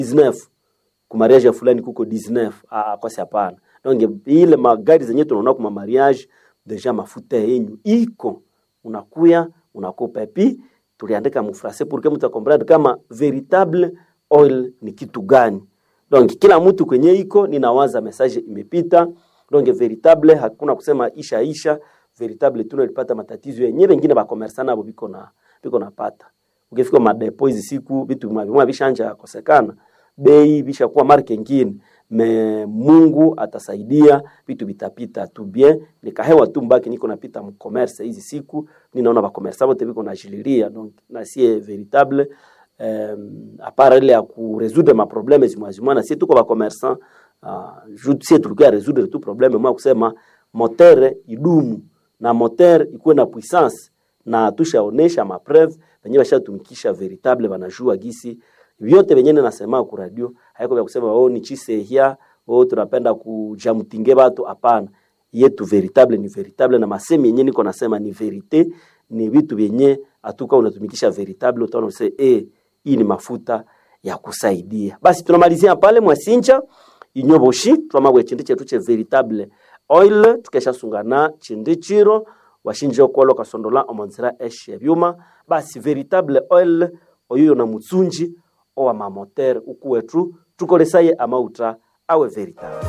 19 kumariage ya fulani kuko 19 ah, kwasi hapana donc ile magari zenye tunaona kuma mariage deja mafuta yenyu iko unakuya unakopa epi tuliandika mufrase pour que mtu akomprendre kama veritable oil ni kitu gani donc kila mtu kwenye iko ninawaza message imepita donc veritable hakuna kusema isha isha veritable tunalipata matatizo yenyewe wengine bakomersa nabo biko na biko napata ukifika madepo hizi siku vitu vimwa vishanja kosekana bei vishakuwa marke ngine me Mungu atasaidia vitu vitapita tu bien nikahewa tu mbaki niko napita mcommerce hizi siku ninaona bakomersa wote biko najililia donc na sie veritable um, apara ile ya kuresoudre ma problème zimwazimwa na sie tuko bakomersa uh, sie tulikuwa resoudre tu problème mwa kusema motere idumu na moteur ikuwe na puissance na tushaonesha mapreve venye bashatumikisha veritable banajua gisi vyote venye nasema ku radio haiko vya kusema oh ni chisehia oh tunapenda kujamtinge batu hapana yetu veritable ni veritable na masemi yenye niko nasema ni verite ni vitu vyenye atuka unatumikisha veritable utaona useme eh hii ni mafuta ya kusaidia basi tunamalizia pale mwasinja inyoboshi twamabwe chindi chetu che veritable oil tukeshasungana chindi chiro washinje okolo kasondola omonzira eshe byuma basi veritable oil oyuyo na mutsunji owa mamoter ukuwetu tukolesaye amauta awe veritable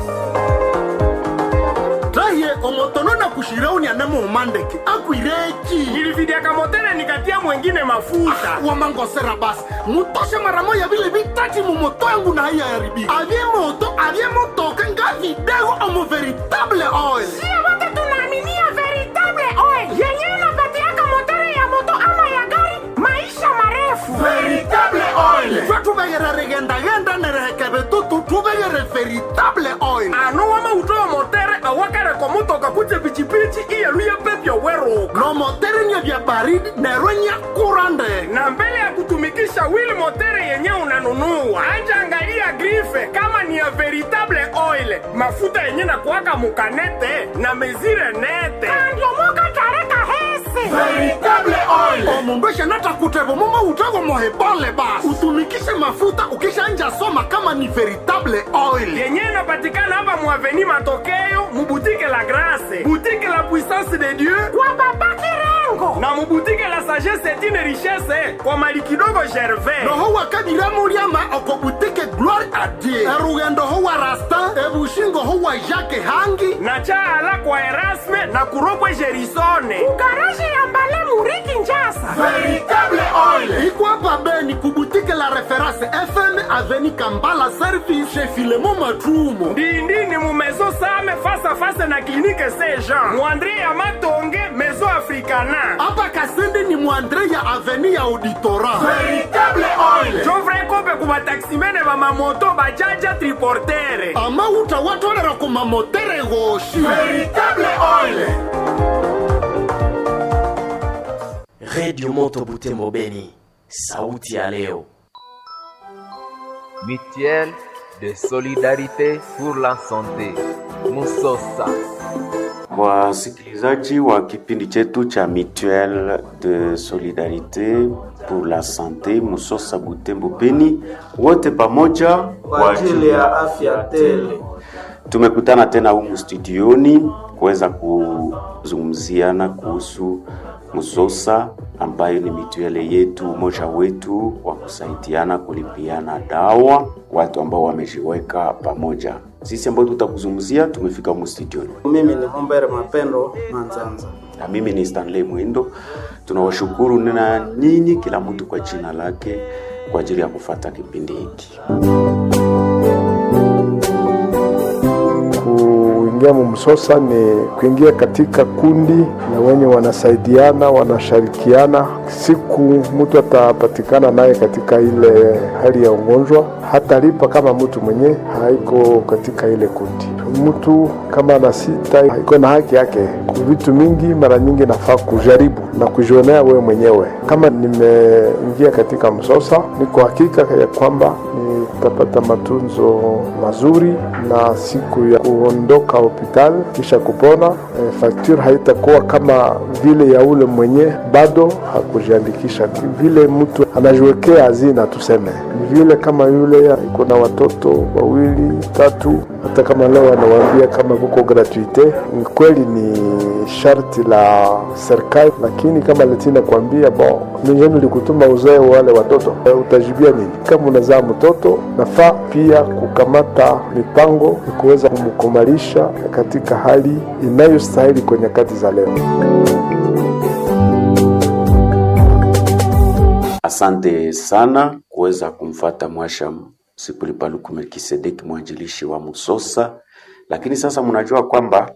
raye omotono na kushirauni anamo umandeke akwireki nilividiaka motele nikatia mwengine mafuta wamangosera basi mutoshe mara moya vile vitati mumoto yangu na haiya yaribika avye moto avye motoka nga vidego omo veritable oil Sio wote tunaaminia veritable oil yenyewe inapatiaka motori ya moto ama ya gari maisha marefu. veritable oil twe tuvegere rigendagenda nerehekeve tutu tuvegere veritable oil ano wamautowa motere awakareko mutoka kuje pichipichi iyeluye pepyo weruka no motere nye vya baridi nerwenya kurande na mbele ya kutumikisha wili motere yenye unanunua anja angalia grife kama ni ya veritable oil mafuta yenye na kuwaka mukanete na mezire nete Andiomoka tareka hese. veritable oil omundu eshanata kutevo mumo utego mohebole basi utumikishe mafuta ukishanja soma kama ni veritable oil yenye inapatikana hapa muaveni matokeo mubutike la grase butike la puissance de dieu Kwa baba Kirengo. na mubutike la sagesse etine richesse kwa mali kidogo gervais noho wakadiramuliama okobutike gloire a dieu erugendo ho wa rastin ebushingo ho wa jacke hangi na chaala kwa erasme na kuropwe gerisone Garaji ya mbale muriki njasa. veritable oil iko hapa beni kubutike la reference fm aveni kambala service chez filemo matrumo ndindini mu maison same face à face na clinique saint jean muandre ya matonge maison africana hapa kasende ni mwandre ya aveni ya auditora veritable oil jovre kope ku bataksimene bamamoto bajaja triportere ama utawatolera kumamotere goshi veritable oil redio moto butembo beni sauti ya leo mutuelle de solidarité pour la santé musosa wasikilizaji wa kipindi chetu cha mutuelle de solidarité pour la santé musosa butembo beni wote pamoja kwa ajili ya afya tele. tumekutana tena humu studioni kuweza kuzungumziana kuhusu Musosa ambayo ni mituele yetu, umoja wetu wa kusaidiana kulipiana dawa, watu ambao wamejiweka pamoja. Sisi ambao tutakuzungumzia tumefika humu studioni, Mimi ni Mumbere Mapendo Manzanza. na mimi ni Stanley Mwendo. Tunawashukuru na nyinyi, kila mtu kwa jina lake, kwa ajili ya kufata kipindi hiki. Kuingia mumsosa ni kuingia katika kundi na wenye wanasaidiana wanashirikiana. Siku mtu atapatikana naye katika ile hali ya ugonjwa, hatalipa kama mtu mwenye haiko katika ile kundi. Mtu kama ana sita iko na haki yake. Kwa vitu mingi, mara nyingi nafaa kujaribu na kujionea wewe mwenyewe. Kama nimeingia katika msosa, niko hakika ya kwamba nitapata matunzo mazuri na siku ya kuondoka hospitali kisha kupona, e, faktura haitakuwa kama vile ya ule mwenye bado hakuja kujiandikisha. Vile mtu anajiwekea hazina, tuseme vile, kama yule iko na watoto wawili tatu, hata kama leo anawaambia kama kuko gratuite, ni kweli ni sharti la serikali, lakini kama letina kuambia bon, mijeni likutuma uzae wale watoto, utajibia nini? Kama unazaa mtoto, nafaa pia kukamata mipango ya kuweza kumkomalisha katika hali inayostahili kwa nyakati za leo. Asante sana kuweza kumfata Mwasha Sipulipaluku Melkisedeki, mwanjilishi wa Musosa. Lakini sasa mnajua kwamba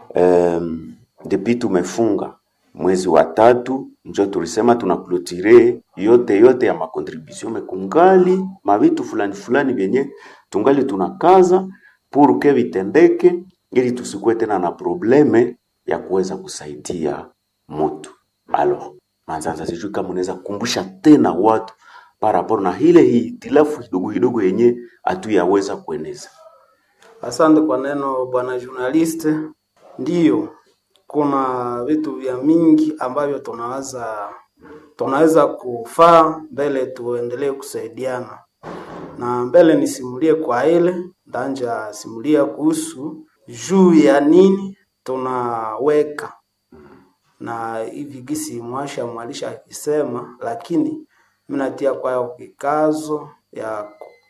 um, depi tumefunga mwezi wa tatu, njo tulisema tunaklotire yote yote ya makontribution mekungali mavitu fulani fulani vyenye tungali tunakaza pour que vitendeke, ili tusikuwe tena na probleme ya kuweza kusaidia mutu alors Manzanza, sijui kama unaweza kukumbusha tena watu paraporo na ile hitilafu kidogo kidogo yenye hatuyaweza kueneza. Asante kwa neno bwana journaliste. Ndiyo, kuna vitu vya mingi ambavyo tunaweza tunaweza kufaa mbele tuendelee kusaidiana, na mbele nisimulie kwa ile ndanja simulia kuhusu juu ya nini tunaweka na hivi gisi mwasha mwalisha akisema, lakini minatia kwayo kikazo ya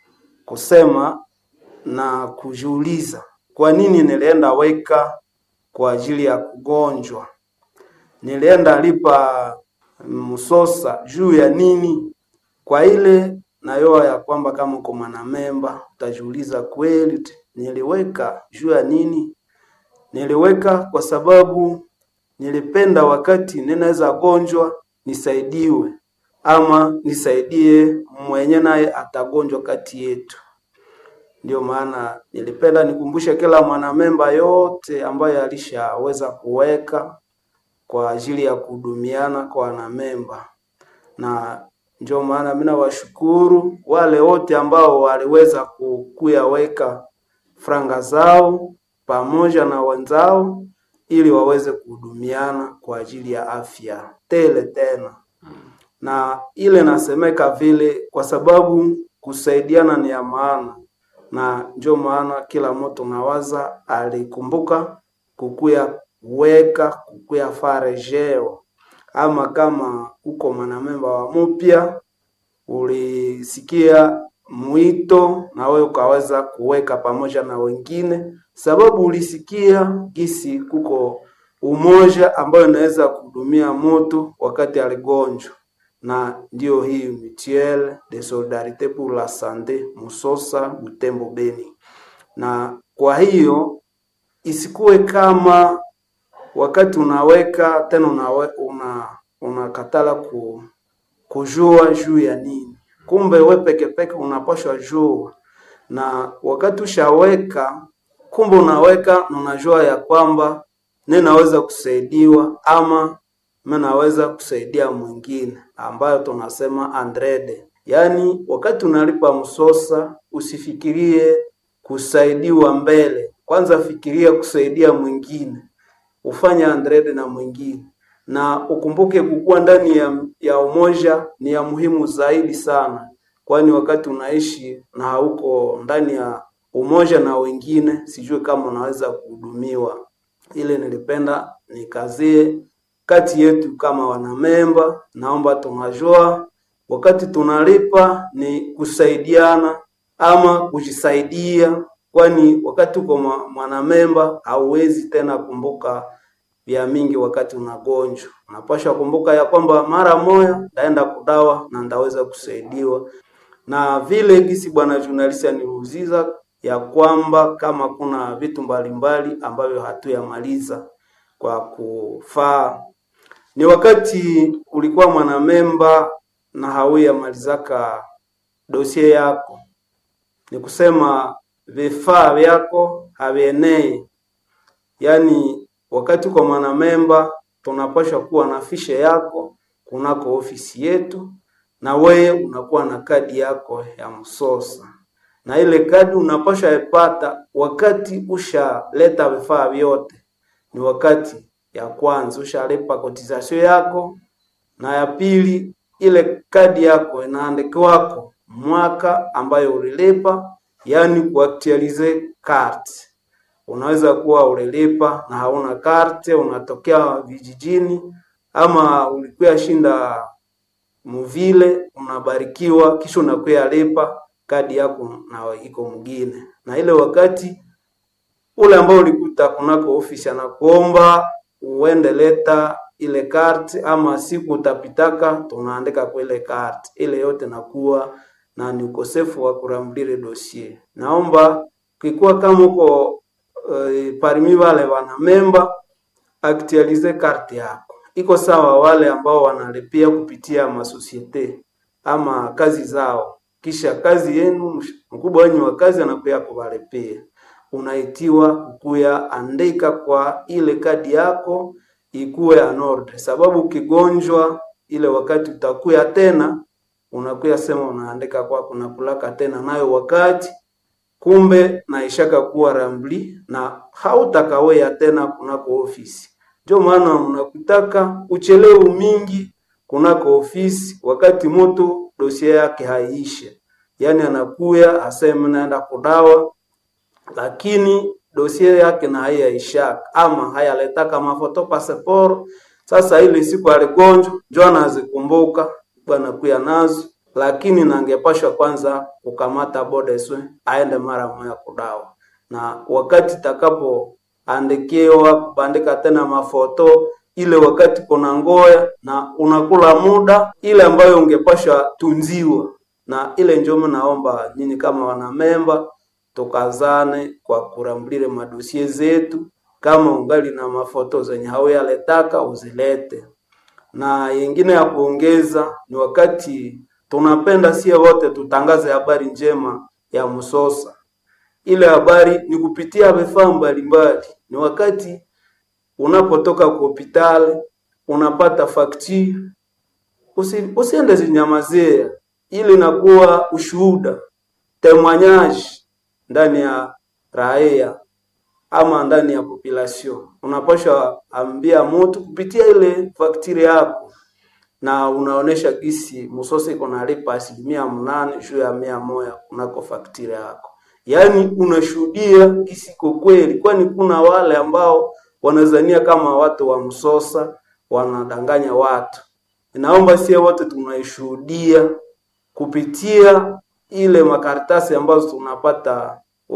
kusema na kujiuliza kwa nini nilienda weka kwa ajili ya kugonjwa, nilienda lipa msosa juu ya nini? Kwa ile nayoa ya kwamba kama uko mwanamemba utajiuliza kweli, niliweka juu ya nini? Niliweka kwa sababu nilipenda wakati ninaweza gonjwa nisaidiwe, ama nisaidie mwenye naye atagonjwa kati yetu. Ndio maana nilipenda nikumbushe kila mwanamemba yote ambaye alishaweza kuweka kwa ajili ya kuhudumiana kwa wanamemba, na ndio maana mimi nawashukuru wale wote ambao waliweza kukuyaweka franga zao pamoja na wenzao ili waweze kuhudumiana kwa ajili ya afya tele tena. Na ile nasemeka vile kwa sababu kusaidiana ni ya maana, na ndio maana kila mtu nawaza alikumbuka kukuya weka kukuya farejeo, ama kama uko mwanamemba wa mupya ulisikia mwito na wewe ukaweza kuweka pamoja na wengine, sababu ulisikia gisi kuko umoja ambayo inaweza kuhudumia mtu wakati aligonjwa, na ndio hii mutuelle de solidarite pour la sante Musosa Butembo Beni. Na kwa hiyo isikuwe kama wakati unaweka tena unawe, una unakatala ku, kujua juu ya nini kumbe we peke peke unapashwa jua, na wakati ushaweka, kumbe unaweka na unajua ya kwamba ninaweza kusaidiwa ama minaweza kusaidia mwingine, ambayo tunasema andrede. Yaani wakati unalipa msosa, usifikirie kusaidiwa mbele, kwanza fikiria kusaidia mwingine, ufanye andrede na mwingine na ukumbuke kukuwa ndani ya, ya umoja ni ya muhimu zaidi sana, kwani wakati unaishi na hauko ndani ya umoja na wengine, sijui kama unaweza kuhudumiwa. Ile nilipenda nikazie kati yetu kama wanamemba, naomba tunajua wakati tunalipa ni kusaidiana ama kujisaidia, kwani wakati uko mwanamemba hauwezi tena kumbuka vya mingi wakati unagonjwa. Unapaswa kumbuka ya kwamba mara moja ndaenda kudawa na ndaweza kusaidiwa, na vile gisi bwana journalist aniuziza ya kwamba kama kuna vitu mbalimbali ambavyo hatuyamaliza kwa kufaa, ni wakati ulikuwa mwanamemba na hauyamalizaka dosie yako, ni kusema vifaa vyako havienei, yaani wakati kwa mwanamemba tunapaswa kuwa na fishe yako kunako ofisi yetu, na wewe unakuwa na kadi yako ya msosa, na ile kadi unapaswa ipata wakati ushaleta vifaa vyote. Ni wakati ya kwanza ushalipa kotisasio yako na ya pili ile kadi yako inaandikiwako mwaka ambayo ulilipa, yani kuaktualize card. Unaweza kuwa ulilipa na hauna karte, unatokea vijijini ama ulikuwa shinda muvile, unabarikiwa kisha unakuya lipa kadi yako na iko mwingine, na ile wakati ule ambao ulikuta kunako ofisi anakuomba uende leta ile kart, ama siku utapitaka tunaandika kwa ile kart ile yote nakuwa na ni ukosefu wa kuramdire dossier. Naomba kikuwa kama uko uh, parmi wale wana memba actualize karte yako, iko sawa wale ambao wanalipia kupitia masosiete ama kazi zao, kisha kazi yenu mkubwa wenyu wa kazi anakuya kuwalipia unaitiwa kukuya andika kwa ile kadi yako ikuwe anorde, sababu ukigonjwa ile wakati utakuya tena unakuya sema unaandika kwa kuna kulaka tena nayo wakati kumbe naishaka kuwa rambli na hautakawea tena kunako ofisi. Ndio maana unakutaka uchelewu mingi kunako ofisi, wakati mtu dosia yake haiishe, yaani anakuya aseme naenda kudawa lakini dosie yake na haiyaishaka ama hayaletaka mafoto passport. Sasa ile siku aligonjwa njo anazikumbuka bwana kuya nazo, lakini nangepashwa kwanza kukamata bodeswe aende mara moja kudawa, na wakati takapoandikiwa kubandika tena mafoto ile wakati kuna ngoya na unakula muda ile ambayo ungepashwa tunziwa, na ile njomo naomba nyinyi kama wanamemba tukazane kwa kurambulile madosie zetu. Kama ungali na mafoto zenye hauyaletaka uzilete. Na yengine ya kuongeza ni wakati tunapenda sie wote tutangaze habari njema ya Msosa. Ile habari ni kupitia vifaa mbalimbali. Ni wakati unapotoka kwa hospitali unapata fakti, usi, usiende zinyamazia, ili inakuwa ushuhuda temwanyaji ndani ya raia ama ndani ya population, unapasha ambia mtu kupitia ile faktiri yako, na unaonesha gisi Musose iko nalipa asilimia mnane juu ya mia moja kunako faktiri yako, yaani unashuhudia gisi iko kweli, kwani kuna wale ambao wanazania kama watu wa Msosa wanadanganya watu. Inaomba sie wote tunaishuhudia kupitia ile makaratasi ambazo tunapata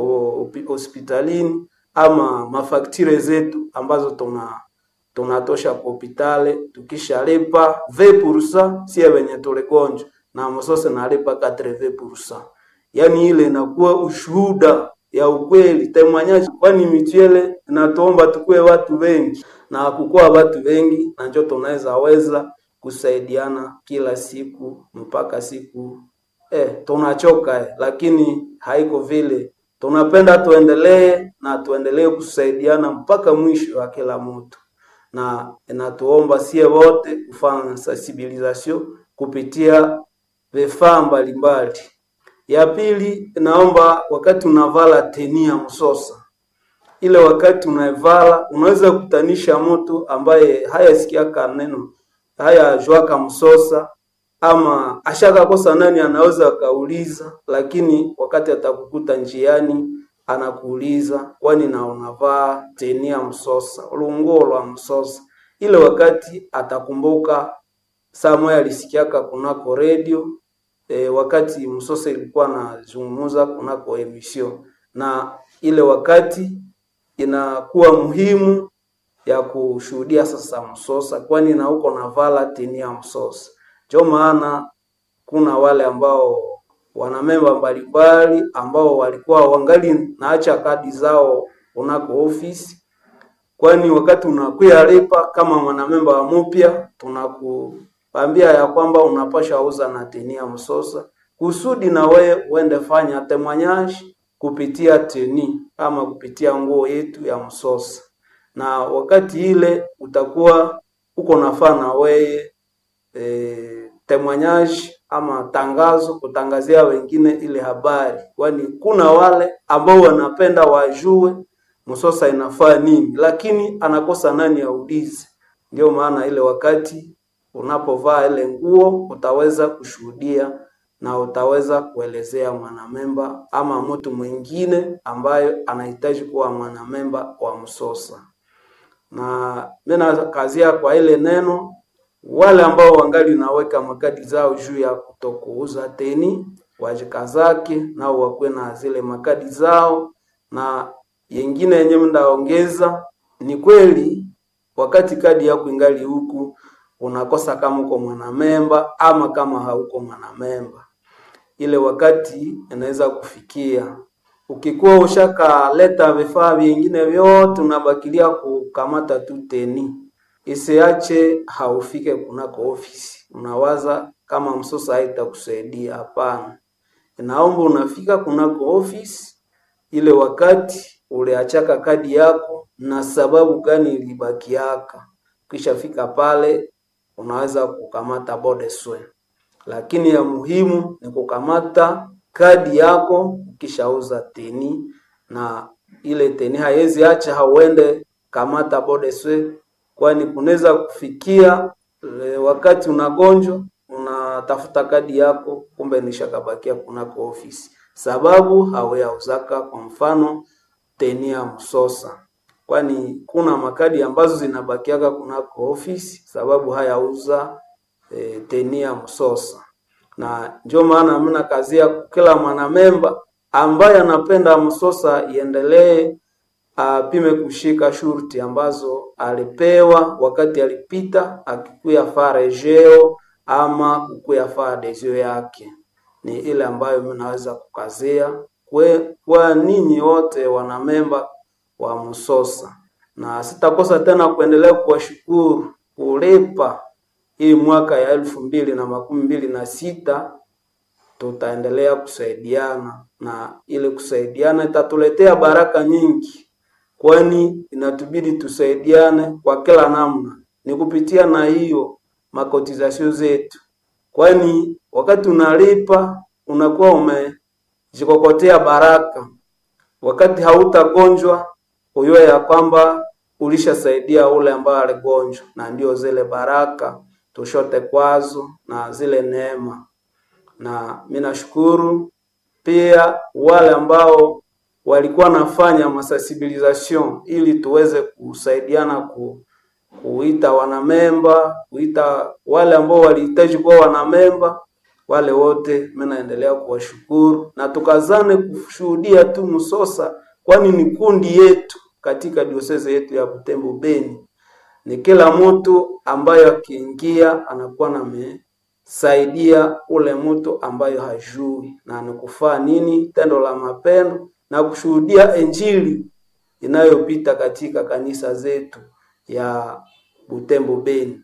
hospitalini ama mafaktire zetu ambazo tuna tunatosha kwa hospitali, tukishalipa 20% sie wenye tuligonjwa na Msose nalipa 80%. Yani ile inakuwa ushuhuda ya ukweli temwanyaji, kwani mituele inatuomba tukue watu wengi na kukuwa watu wengi, na njo tunaweza weza kusaidiana kila siku mpaka siku eh, tunachoka eh, lakini haiko vile. Tunapenda tuendelee na tuendelee kusaidiana mpaka mwisho wa kila mtu, na inatuomba sie wote kufanya sensibilisation kupitia vifaa mbalimbali. Ya pili, naomba wakati unavala teni ya Msosa, ile wakati unaivala unaweza kutanisha mtu ambaye hayasikiaka neno haya jwaka Msosa ama ashakakosa nani, anaweza akauliza, lakini wakati atakukuta njiani anakuuliza kwani na unavaa teni ya Msosa, lunguo lwa Msosa. Ile wakati atakumbuka saa moja alisikiaka kunako redio e, wakati Msosa ilikuwa nazungumuza kunako emission, na ile wakati inakuwa muhimu ya kushuhudia sasa Msosa, kwani na uko navala teni ya Msosa. Ndio maana kuna wale ambao wana memba mbalimbali ambao walikuwa wangali naacha kadi zao unako ofisi, kwani wakati unakuya lipa kama mwanamemba wa mupya, tunakuambia ya kwamba unapasha uza na teni ya Msosa kusudi na we uende fanya temwanyaji kupitia teni ama kupitia nguo yetu ya Msosa, na wakati ile utakuwa uko nafaa na weye e, temwanyaji ama tangazo kutangazia wengine ile habari, kwani kuna wale ambao wanapenda wajue Msosa inafaa nini, lakini anakosa nani aulize. Ndio maana ile wakati unapovaa ile nguo utaweza kushuhudia na utaweza kuelezea mwanamemba ama mtu mwingine ambayo anahitaji kuwa mwanamemba wa Msosa. Na mimi nakazia kwa ile neno, wale ambao wangali naweka makadi zao juu ya kutokuuza teni wajikazake nao wakuwe na zile makadi zao, na yengine yenye mnaongeza ni kweli, wakati kadi yako ingali huku unakosa kama uko mwanamemba ama kama hauko mwanamemba, ile wakati inaweza kufikia ukikuwa ushakaleta vifaa vingine vyote unabakilia kukamata tu teni, isiache haufike kunako ofisi, unawaza kama msosa haitakusaidia. Hapana, inaomba unafika kunako ofisi ile wakati uliachaka kadi yako na sababu gani ilibakiaka. Ukishafika pale unaweza kukamata bodeswe, lakini ya muhimu ni kukamata kadi yako ukishauza teni, na ile teni haiwezi acha hauende kamata bodeswe, kwani kunaweza kufikia e, wakati unagonjwa unatafuta kadi yako, kumbe nishakabakia kunako ofisi, sababu hauyauzaka kwa mfano teni ya Msosa, kwani kuna makadi ambazo zinabakiaka kunako ofisi sababu hayauza e, teni ya Msosa na ndio maana mimi nakazia kila mwanamemba ambaye anapenda Msosa iendelee apime kushika shurti ambazo alipewa wakati alipita akikuya faa rejeo ama kukuya faa adesio yake, ni ile ambayo mimi naweza kukazia kwe, kwa ninyi wote wanamemba wa Msosa, na sitakosa tena kuendelea kuwashukuru kulipa hii mwaka ya elfu mbili na makumi mbili na sita tutaendelea kusaidiana, na ile kusaidiana itatuletea baraka nyingi, kwani inatubidi tusaidiane kwa kila namna, ni kupitia na hiyo makotizasio zetu, kwani wakati unalipa unakuwa umejikokotea baraka. Wakati hautagonjwa ujue ya kwamba ulishasaidia ule ambaye aligonjwa, na ndio zile baraka tushote kwazo na zile neema. Na mimi nashukuru pia wale ambao walikuwa nafanya masensibilisation ili tuweze kusaidiana ku, kuita wanamemba, kuita wale ambao walihitaji kuwa wanamemba, wale wote mimi naendelea kuwashukuru na tukazane kushuhudia tu Msosa, kwani ni kundi yetu katika diosese yetu ya Butembo Beni ni kila mtu ambayo akiingia anakuwa namesaidia ule mtu ambayo hajui na nikufaa nini tendo la mapendo na kushuhudia injili inayopita katika kanisa zetu ya Butembo Beni.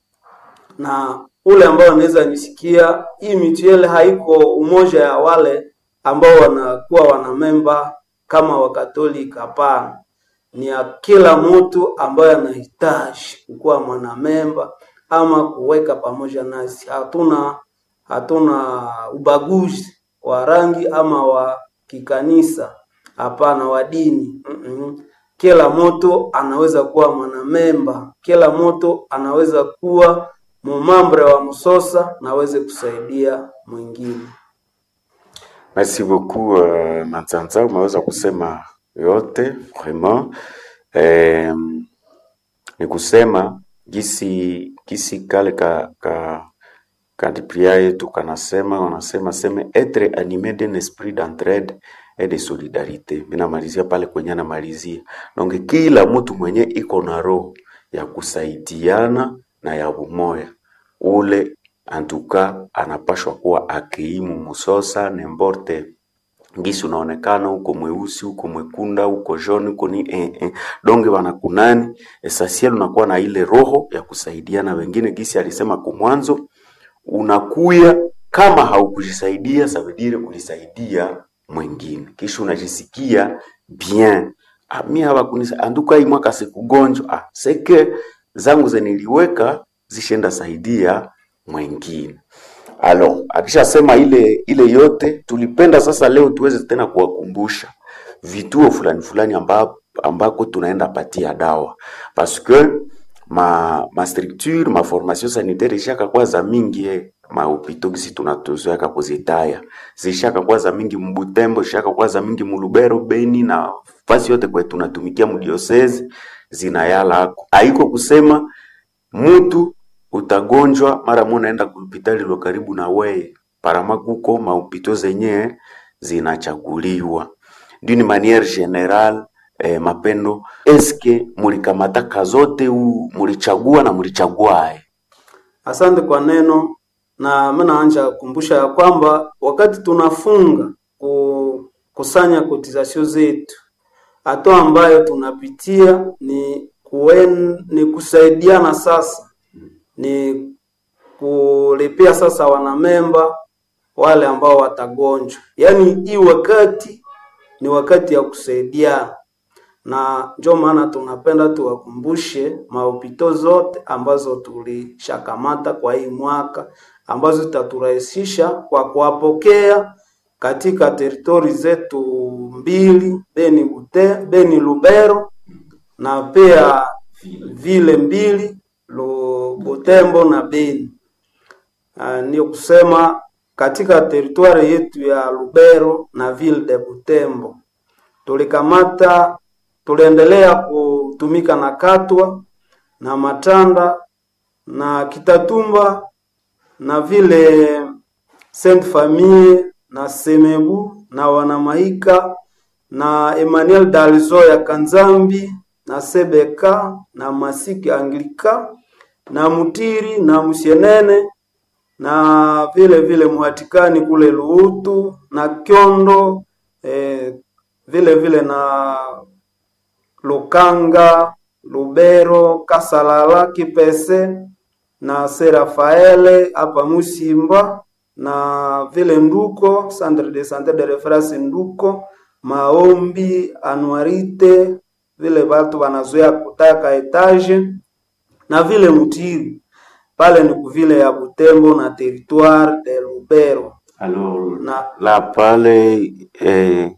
Na ule ambao anaweza nisikia, hii mituele haiko umoja ya wale ambao wanakuwa wanamemba kama Wakatolika, hapana ni ya kila mtu ambaye anahitaji kuwa mwanamemba ama kuweka pamoja nasi. Hatuna hatuna ubaguzi wa rangi ama wa kikanisa, hapana, wa dini mm -mm. Kila mtu anaweza kuwa mwanamemba, kila mtu anaweza kuwa mumambre wa Msosa na aweze kusaidia mwingine. Merci beaucoup uh, Manzanza, umeweza kusema yote vraiment. Eh, ni kusema gisi gisi kale ka, ka kadipria yetu kanasema wanasema seme etre animé d'un esprit d'entraide et de solidarité. Minamalizia pale kwenye anamalizia nonge, kila mtu mwenye iko na roho ya kusaidiana na ya umoya ule antuka anapashwa kuwa akiimu Musosa nemborte ngisi unaonekana huko mweusi huko mwekunda huko joni huko ni eh, eh. donge wanakunani esasiel unakuwa na ile roho ya kusaidiana wengine, gisi alisema kumwanzo, unakuya kama haukujisaidia sabidire ulisaidia mwingine, kisha unajisikia bien ah, mi hawakunisa anduka hii mwaka sikugonjwa ah, seke zangu zeniliweka zishenda saidia mwingine Alors, akishasema ile ile yote tulipenda sasa leo tuweze tena kuwakumbusha vituo fulani fulani amba, ambako tunaenda patia dawa parce que ma, ma structure ma formation sanitaire ishaka kwa za mingi eh. mahopito gisi tunatuzoeka kuzitaya zishaka kwa za mingi mbutembo ishaka kwa za mingi mulubero beni na fasi yote kwe tunatumikia mudiosezi zinayala hako haiko kusema mutu utagonjwa mara mo naenda kuhopitali lo karibu na weye parama kuko mahopito zenye zinachaguliwa d'une manière générale eh, mapendo eske mulikamata kazote u mulichagua na mulichaguae Asante kwa neno, na mimi naanja kukumbusha ya kwamba wakati tunafunga kukusanya kotisasio zetu, hatua ambayo tunapitia ni kuen, ni kusaidiana sasa, ni kulipia sasa wanamemba wale ambao watagonjwa. Yaani hii wakati ni wakati ya kusaidiana, na ndio maana tunapenda tuwakumbushe mahopito zote ambazo tulishakamata kwa hii mwaka ambazo zitaturahisisha kwa kuwapokea katika teritori zetu mbili Beni, Bute, Beni Lubero na pia vile mbili Lu- Butembo na Beni. Uh, ndio kusema katika teritwari yetu ya Lubero na ville de Butembo tulikamata, tuliendelea kutumika na Katwa na Matanda na Kitatumba na vile Saint Famille na Semebu na Wanamaika na Emmanuel Dalzo ya Kanzambi na Sebeka na Masiki Anglika na Mutiri na Musienene na vile vile Muhatikani kule Luutu na Kyondo eh, vile vile na Lukanga, Lubero, Kasalala, Kipese na Serafaele hapa Musimba na vile Nduko, Centre de Santé de Reference Nduko, Maombi, Anuarite, vile watu wanazoea kutaka etage na vile Mutiri pale ni kuvile ya Butembo na territoire de Lubero alors na la pale eh,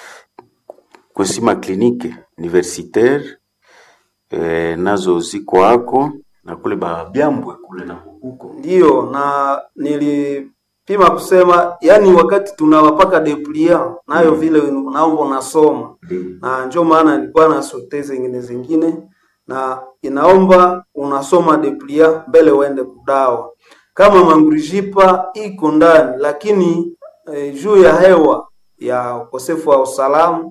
kusima klinike universitaire eh, nazo ziko hako na kule babyambwe kule na huko Ndiyo, na nilipima kusema, yani wakati tunawapaka deplia nayo vile naomba unasoma, na ndio maana nilikuwa na sote zingine zingine, na inaomba unasoma deplia mbele uende kudawa. Kama mangurijipa iko ndani, lakini eh, juu ya hewa ya ukosefu wa usalama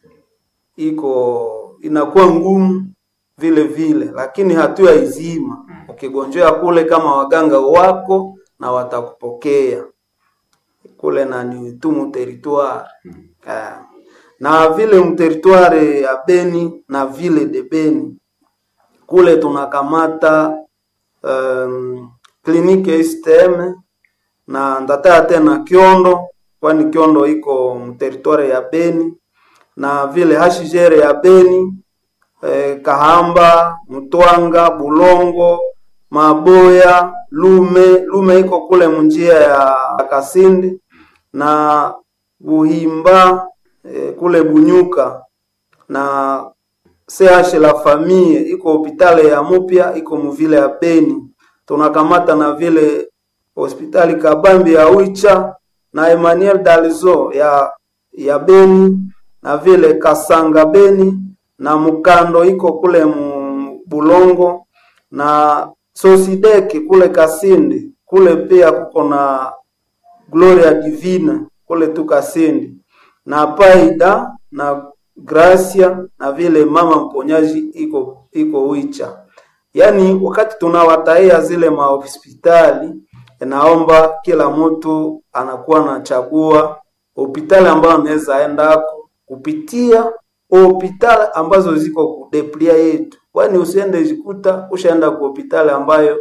iko inakuwa ngumu vile vile, lakini hatua izima ukigonjea kule kama waganga wako na watakupokea kule na ni tumu territoire eh. na vile mteritware ya Beni na vile de Beni kule tunakamata um, kliniki STM na ndataa tena Kiondo, kwani Kiondo iko mteritware ya Beni na vile hashijere ya Beni eh, Kahamba, Mtwanga, Bulongo, Maboya, Lume. Lume iko kule munjia ya Kasindi na Buhimba eh, kule Bunyuka na CH la famille iko hospitali ya Mupya iko muvile ya Beni. Tunakamata na vile hospitali Kabambi ya Wicha na Emmanuel Dalzo ya ya Beni na vile Kasanga Beni na Mukando iko kule mu Bulongo na Sosideki kule Kasindi kule pia kuko na Gloria Divina kule tu Kasindi na Paida na Gracia na vile mama mponyaji iko iko Wicha. Yaani wakati tunawataia zile mahospitali, naomba kila mtu anakuwa anachagua hospitali ambayo anaweza endako kupitia hospitali ambazo ziko kudeplia yetu, kwani usiende jikuta ushaenda ku hospitali ambayo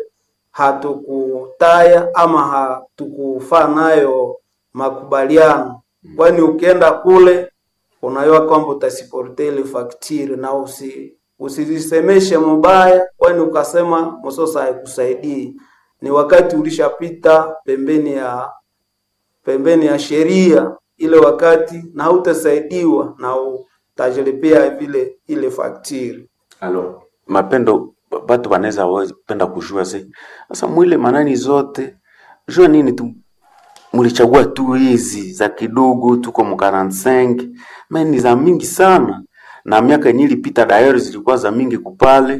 hatukutaya ama hatukufaa nayo makubaliano, kwani ukienda kule unajua kwamba utasiporte ile faktiri na usi usizisemeshe mubaya, kwani ukasema msosa haikusaidii. Ni wakati ulishapita pembeni ya pembeni ya sheria ile wakati, na hautasaidiwa na utajilipia vile ile faktiri. Alors, Mapendo, batu banaweza wa- penda kujua se sasa mwile manani zote jua nini tu mulichagua tu hizi za kidogo tuko mu 45 me ni za mingi sana na miaka yenye ilipita dayari zilikuwa za mingi kupale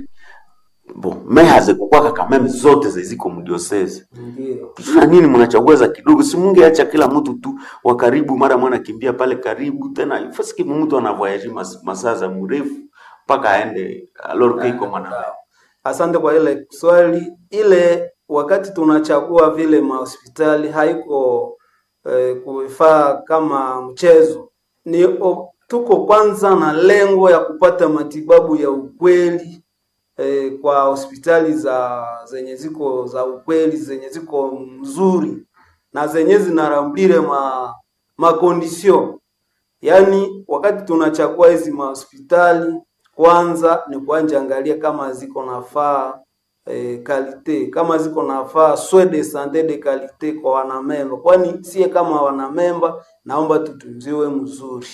bo me hazikukwaka kameme zote zeziko mdiosese Ndio. Sasa nini mnachagua za kidogo? Si mungeacha kila mtu tu wa karibu, mara mwana kimbia pale karibu tena, ifasiki mtu anavoyaji mas, masaa za mrefu mpaka aende alorke iko mwana Asante kwa ile swali. Ile wakati tunachagua vile mahospitali haiko eh, kufaa kama mchezo, ni o, tuko kwanza na lengo ya kupata matibabu ya ukweli eh, kwa hospitali za zenye ziko za ukweli zenye ziko mzuri na zenye zinarambire ma makondisio yaani wakati tunachagua hizi mahospitali kwanza ni kuanja angalia kama ziko nafaa eh, kalite kama ziko nafaa soins de sante de kalite kwa wanamemba, kwani sie kama wanamemba naomba tutunziwe mzuri,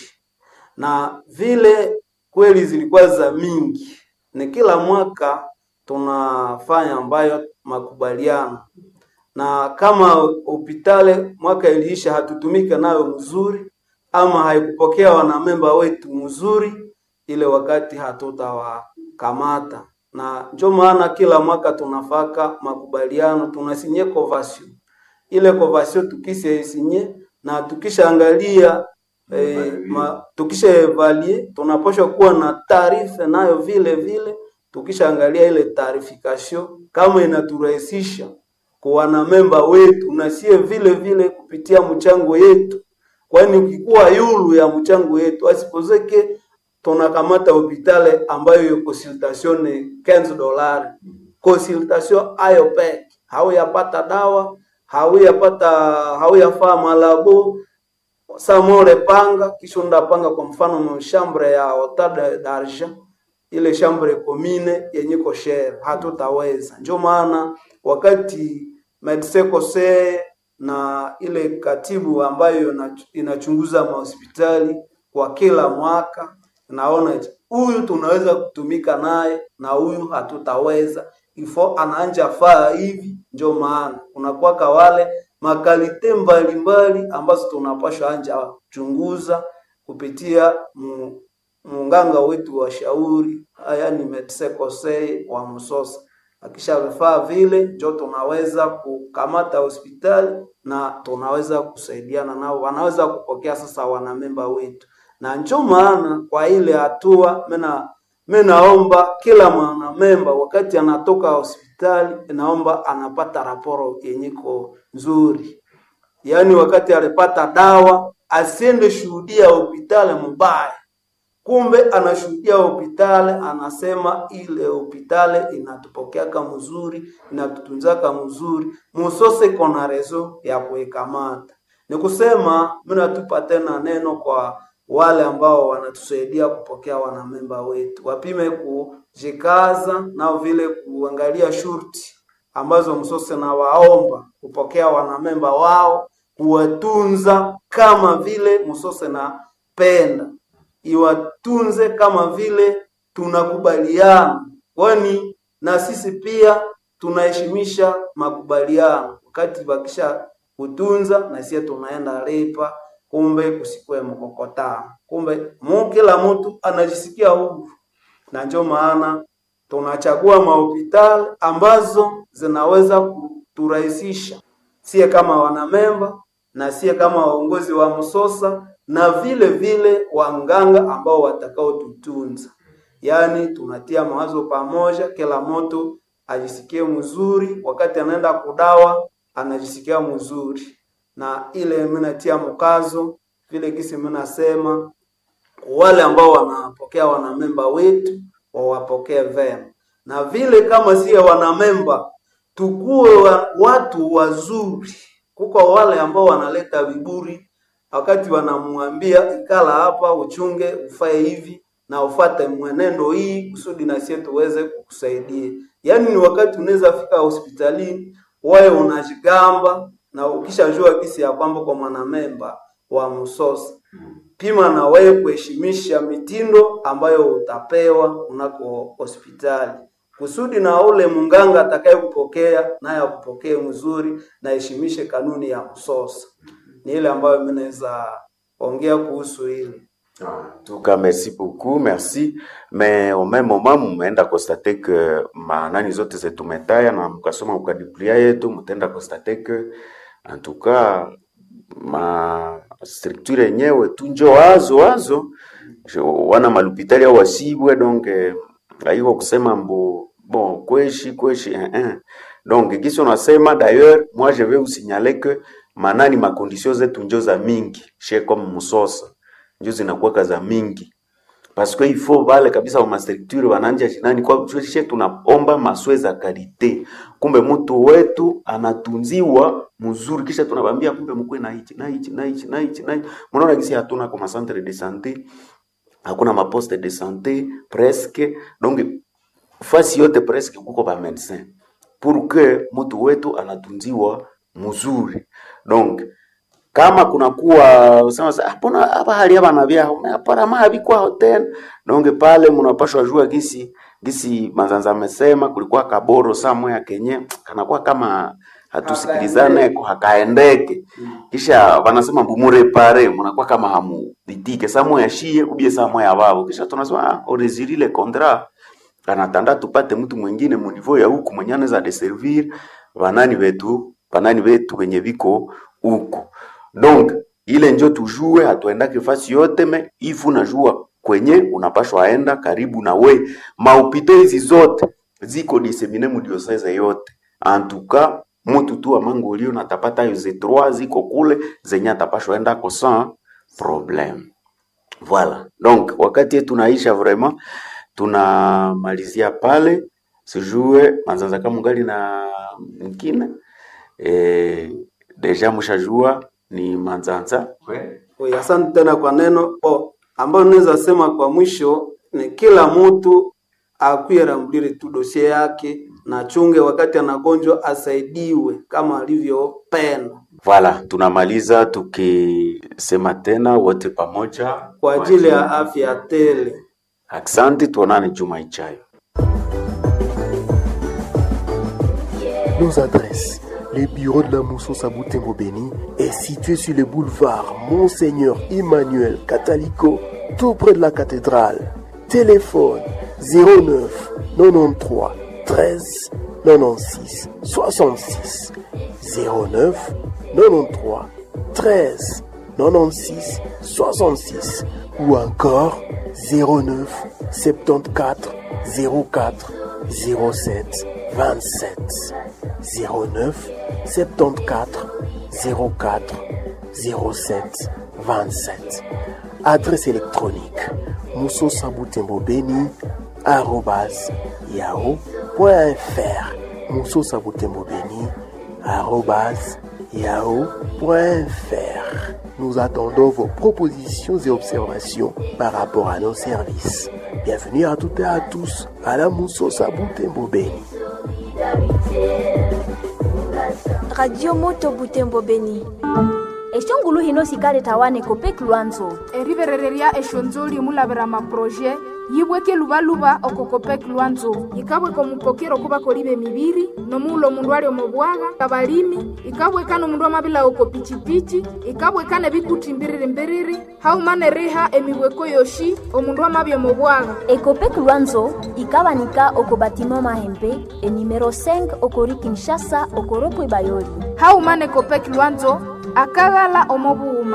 na vile kweli zilikuwa za mingi, ni kila mwaka tunafanya ambayo makubaliano na kama hospitali mwaka iliisha hatutumike nayo mzuri ama haikupokea wanamemba wetu mzuri, ile wakati hatutawakamata, na ndio maana kila mwaka tunafaka makubaliano, tunasinye convention. Ile convention tukishasinye na tukishaangalia eh, ma, tukisha evaluate tunapaswa kuwa na taarifa nayo vile vile, tukishaangalia ile taarifikasio kama inaturahisisha kwa wanamemba wetu na sie vile vile kupitia mchango yetu, kwani ukikuwa yulu ya mchango yetu asipozeke tunakamata hopitale ambayo yo consultation ni 15 dolari consultation ayo peke hauyapata dawa hauyapata hauyafaa malabo samore panga kisha undapanga kwa mfano mshambre ya hotada d'argent ile chambre commune yenye koshere hatutaweza. Ndio maana wakati medecin conseil na ile katibu ambayo ina- inachunguza mahospitali kwa kila mwaka, naona eti, huyu tunaweza kutumika naye na huyu hatutaweza, ifo anaanja faa hivi. Ndio maana kunakuwaka wale makalite mbalimbali ambazo tunapashwa anja chunguza kupitia mu, munganga wetu wa shauri yaani medecin conseil wa Msosa. Akisha vifaa vile, njo tunaweza kukamata hospitali na tunaweza kusaidiana nao, wanaweza kupokea sasa wanamemba wetu, na njo maana kwa ile hatua mena mi naomba kila mwanamemba wakati anatoka hospitali, naomba anapata raporo yenyiko nzuri yaani wakati alipata dawa asiende shuhudia hospitali mbaya kumbe anashuhudia hospitali anasema ile hospitali inatupokeaka mzuri inatutunzaka mzuri musose kona rezo ya kuikamata ni kusema mi natupa tena neno kwa wale ambao wanatusaidia kupokea wanamemba wetu wapime kujikaza nao vile kuangalia shurti ambazo msose na waomba kupokea wanamemba wao kuwatunza kama vile msose na penda iwatunze kama vile tunakubaliana, kwani na sisi pia tunaheshimisha makubaliano. Wakati wakisha kutunza na sisi tunaenda lipa, kumbe kusikwe mkokotano, kumbe mu kila mtu anajisikia huru, na ndio maana tunachagua mahospitali ambazo zinaweza kuturahisisha sie kama wanamemba na sie kama waongozi wa Msosa na vile vile wanganga ambao watakaotutunza. Yaani tunatia mawazo pamoja, kila mtu ajisikie mzuri, wakati anaenda kudawa anajisikia mzuri, na ile mimi natia mkazo vile kisi mimi nasema wale ambao wanapokea wanamemba wetu wawapokee vema, na vile kama siye wanamemba tukuwe wa, watu wazuri. Kuko wale ambao wanaleta viburi wakati wanamwambia ikala hapa, uchunge, ufae hivi na ufate mwenendo hii kusudi na sisi tuweze kukusaidia. Yaani ni wakati unaweza fika hospitalini wewe unajigamba na ukishajua kisi ya kwamba kwa mwanamemba wa Msosa pima na wewe kuheshimisha mitindo ambayo utapewa unako hospitali. kusudi na ule munganga atakaye kupokea naye akupokee mzuri na heshimishe kanuni ya msosa. Ni ile ambayo mimi naweza ongea kuhusu hili. En tout cas, merci beaucoup, merci. Mais au même moment, mumeenda constate que manani zote zetumetaya na mkasoma mkadiplia yetu, mtaenda constate que en tout cas ma structure yenyewe tu njo wazo wazo Jo- wana malupitali au wasibwe donc eh, haiko kusema mbo bon kweshi kweshi eh, eh. donc kisi unasema d'ailleurs moi je vais vous signaler que manani makondisio zetu njo za mingi she comme musosa njo zinakuwaka za mingi parce que il faut vale kabisa wa mastructure wananja jinani kwa she tunaomba maswe za karite kumbe mtu wetu anatunziwa mzuri kisha tunabambia kumbe mkwe na hichi na hichi na hichi na hichi na hichi mnaona kisi hatuna kwa centre de santé hakuna maposte de santé presque donc fasi yote presque kuko ba médecin pour que mtu wetu anatunziwa mzuri donc kama kunakuwa usema sa hapana hapa hali hapa na vya hapana ma habikwa hotel donc pale mnapashwa jua gisi gisi manzanza amesema kulikuwa kaboro samwe ya kenye kanakuwa kama hatusikilizane ko hakaendeke kisha wanasema mbumure pare mnakuwa kama hamu ditike samwe ya shie ubie samwe ya babo kisha tunasema ah oreziri le contrat anatanda tupate mtu mwingine mu niveau ya huku mwenye anaweza deservir banani wetu banani wetu wenye viko huku donc ile njo tujue hatuendake fasi yote me ifu najua kwenye unapashwa aenda karibu na we maupito hizi zote ziko disemine mudioseze yote antuka mutu tu amangolio natapata hizo trois ziko kule zenye atapashwa enda ko sans problème Voilà. Donc wakati yetu tunaisha vraiment tunamalizia pale sijue manzanza kama ngali na mwingine eh, deja mshajua ni manzanza Oye, asante tena kwa neno oh, ambayo naweza sema kwa mwisho ni kila mtu akuye ramdiri tu dosie yake na chunge wakati anagonjwa asaidiwe kama alivyopenda Voilà, tunamaliza tukisema tena wote pamoja kwa ajili ya afya tele. Asante, tuonane juma ijayo. Nos adresses. Le bureau de la Mousson Saboutembo Béni est situé sur le boulevard Monseigneur Emmanuel Catalico, tout près de la cathédrale. Téléphone 09 93 13 96 66 09 93 13 96 66 ou encore 09 74 04 07 27 09 74 04 07 27 Adresse électronique moussosabutembobeni arrobas yahoo.fr moussosabutembobeni arrobas yahoo.fr Nous attendons vos propositions et observations par rapport à nos services. Bienvenue à toutes et à tous à la Mousso Sabutembo Beni. radio moto butembo beni exongulu hino sikale tawane kopek lwanzo eriverereria exonzoli mulavera maproje yibweke luvaluva okokopek lwanzo ikabweka omupokero kuva koliva emiviri nomuula omundu ali omubwaga kabalimi ikabweka nomundu amavila oko pichipichi ikabweka nebikuti mbiriri mbiriri haumane riha emibweko yoshi omundu amavya omubwaga ekopek lwanzo ikabanika oko batima mahembe enimero 5 okori kinshasa okoropo bayoli haumane kopek lwanzo akaghala omobuuma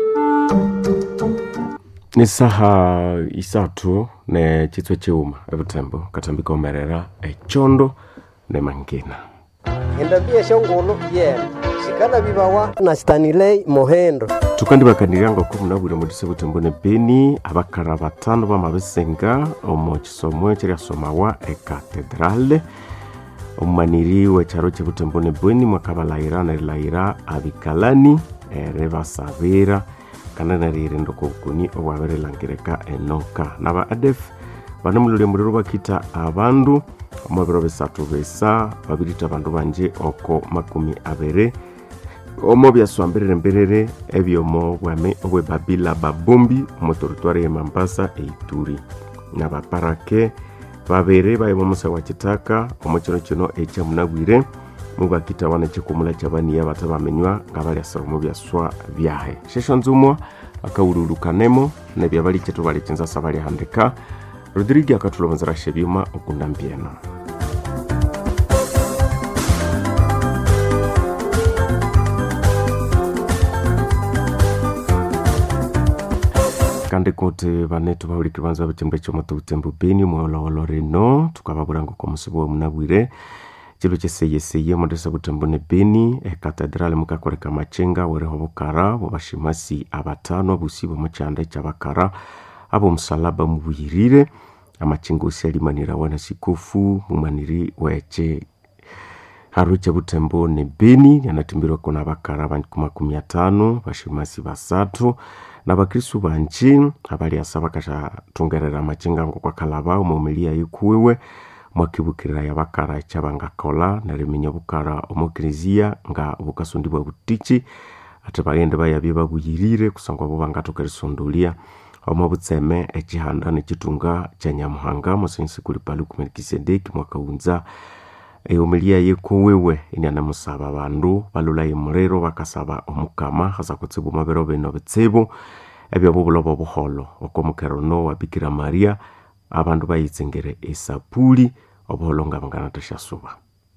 ni saha isatu ne chitswe chiuma ebutembo katambika omerera echondo ne mangina endabia shongolo yena shikala bibawa na stanilei mohendo tukandibakaniranga kumi na bwire mudise butembo ne beni abakara batano bamabesenga omu kisomo ekiriasomawa ekatedrale omumaniri wecharo chebutembo ne bweni mwakabalayira nerilayira abikalani ere basabira kana nerire ndokobukuni obwaberelangireka enoka naba adef bane mulole muliro bakita abandu omu biro bisatu bisa babirita abandu banje oko makumi abere omo byaswambirire mbiriri ebyomo bwami obwebabila babombi omu teritwari ye mambasa eituri nabaparake babere baye bomusa wa kitaka omo kino kino ekya munabwire mubakitawana ekikumula kyabaniya bata bamenywa nga balyasira omu byaswa byahe shesho nzumwa akawululukanemo nebyabali kyetu bali kinzasa balyahandika rodrigo akatulomozera shebyuma okunda mbyeno kandi kuti vanetu vauliki vanza vachimbo chomoto utembo beni mwolowolo rino tukavavura ngoko musivo wemunabwire chilo cheseyeseye mondesa butembo ne beni ekatedrali mukakoreka machenga wereho bukara bobashimasi abatano abusi bomuchanda chabakara abo musalaba mubuyirire amachenga osi alimanira wana sikofu mumaniri weche haru cha butembo ne beni yanatimbirwa kona bakara bankumakumi atano bashimasi basatu nabakristu banji abaliasa bakashatungerera amachenga ngo kwakalaba omumilia yikuwiwe mwakibukirira ya bakara chabangakola nariminya bukara omukirizia nga bukasundibwa butichi ate bagende bayabye babuyirire kusangwa bo bangatoka risondolia omo butseme ekihanda nekitunga kya nyamuhanga musensi kuli palu kumelikisedeki mwakaunza eumilia yekuwiwe inianamusaba bandu balula imuriro bakasaba omukama hasa kutsibu mabiro bino bitsibu ebyo bubulobo obuholo okomukerono wa bikira maria abandu bayitsengere esapuli obuholo nga banganathashasuba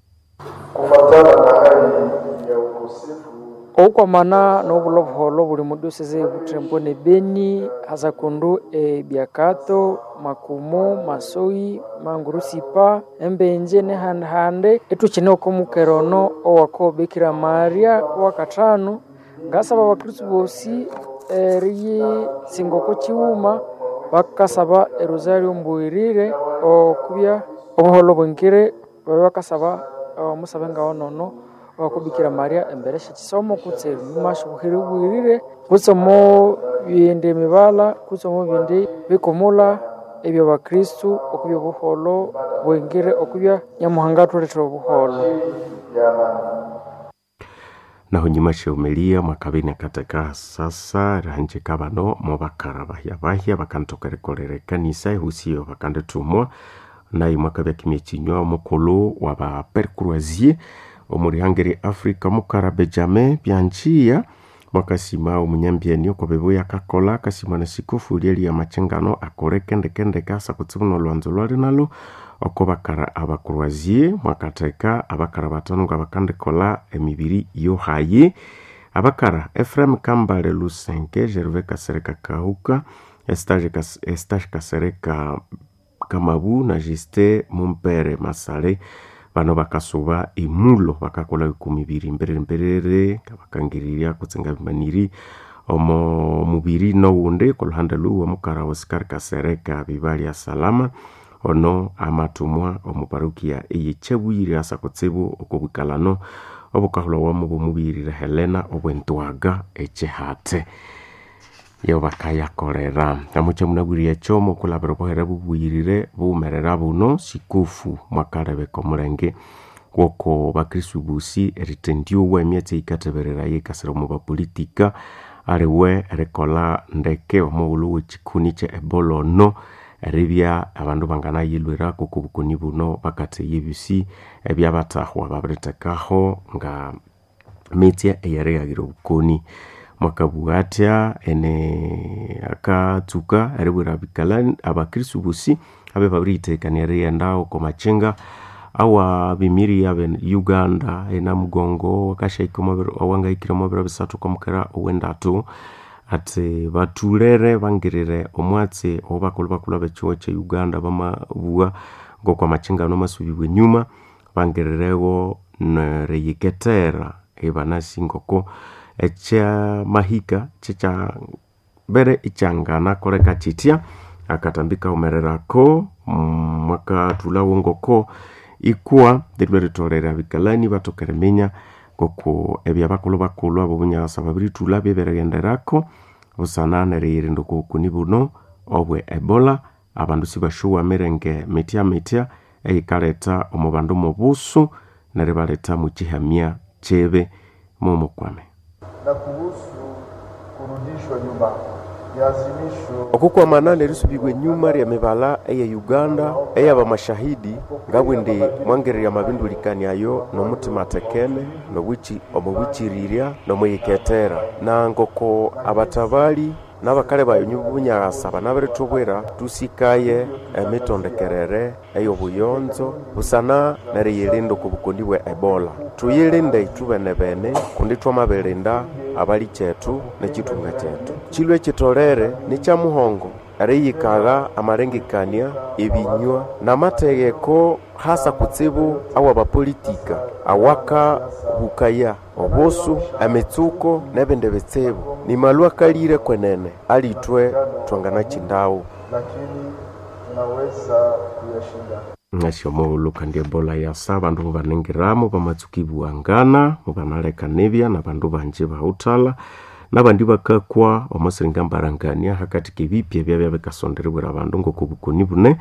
kufatana na hali ya ukosefu oukwamana n'obulo buholo buli mu diosese butembo ne beni hasa kundu ebyakato makumo masoi mangurusipa embenje nehandehande etuchine okomukerono owako bikira maria wakatano ngasaba abakristu bosi eriyi singoko chiwuma bakasaba erosario mbwirire okubya obuholo bwengire babe bakasaba omusabe ngawo nono wakubikira maria embere shekisomo kutse nyuma shubuhiri bwirire kutse omo bindi mibala kutse omo bindi bikomula ebyo bakristu okubya obuholo bwengire okubya nyamuhanga athuletera obuholo naho nyuma sheumelia mwakabini akateka sasa rihanjika bano mobakara bahya bahya bakantokerekolera ekanisa ehusiyo bakanditumwa naye mwakabya kimya kinywa omukulu wa bapercroisier omurihangeri africa mukara benjamin byanjiya mwakasima omunyambyeni okobebu yakakola kasima na sikofu lyeli amachengano akore kendekendeke asa kutsibu nolwanzo lwali nalo oko bakara abakroisier mwakateka abakara batano nga bakandikola emibiri yohayi abakara efrem kambale lusenke gerve kasereka kahuka estage, kas, estage kasereka kamabu na juste mumpere masale bano bakasuba imulo bakakola ikumi ibiri mberere mberere bakangiriria kutsenga bimaniri omo mubiri nowundi kuluhande luwa mukara osikari kasereka bibalya salama ono amatumwa omuparukia eyechebwire asa kutsibu okobwikalano obukahulwawamu bwomubirire helena obwentwaga echehate yo bakayakorera amuche munabwire echomo kulabira obuhere bubwirire bumerera buno sikufu mwakarebeka omulenge gwoko bakristu busi eritendiowa emyatsi eikateberera yekasira omu bapolitika aliwe erikola ndeke omughulu wekikuni kye ebola ono eribya abandu banganayilwira kuku bukuni buno bakatheya ebisi ebyabathahwa babiritekaho nga mitsya eyerighagire obukoni mwakabugha atya ene akatsuka eribwira abikalani abakristu bosi abe babiriyithekania erighenda oko machenga awa bimiri abe uganda enamugongo wakashaika awangahikire omwabiro bisathu kwamukera owendatu ati batulere bangirire omwatsi obakulhu bakulhu abekihuho kye uganda bamabugha ngokwa machingano amasubibwa enyuma bangirirewo neriyiketera ibanasi ngoko ekyamahika kyekya bere ikyangana koleka kitya akatambika umererako mwakathulawo ngoko ikuwa lirwe ritolere abikalani batokere minya ngoko ebyabakulhu bakulhu abo bunyasa babirithula byeberighenderako busana neriyirinda okobukuni buno obwe ebola abandu sibashuwa mirenge mitya mitya eyikaleta omu bandu mubusu neribaleta mukihamya kyebe mumukwame na kuhusu kurudishwa nyumbani okukwamana nerisubirwa enyuma rya mibala eye uganda eyaba mashahidi ngabwindi mwangererya mabindulikaniayo nomutima tekene nobwichi omubwichirirya nomuyiketera nangoko abatabali n'abakale bayo bunyagasa banabiritubwira tusikaye emitondekerere ey'obuyonzo busana neriyilinda oku bukondi bwa ebola tuyilinde itubene bene kundi twamabirinda abali kyetu nekitunga kyetu chilwe ekitolere ni kya muhongo eriyikaga amarengekania ebinywa n'amategeko hasa kutsibu awa bapolitika awaka bukaya obusu emitsuko n'ebindi bitsibu ni malu akalire kwenene alitwe twangana chindawu lakini tunaweza kuyashinda. nasio muuluka ndi ebola yasa bandu mubanengeramu bamatsuki buwangana mubanalekanibya na bandu banji bautala nabandi bakakwa omosiringa mbarangania hakati kebipya byabya bikasonderibwira abandu ngoko bukoni bune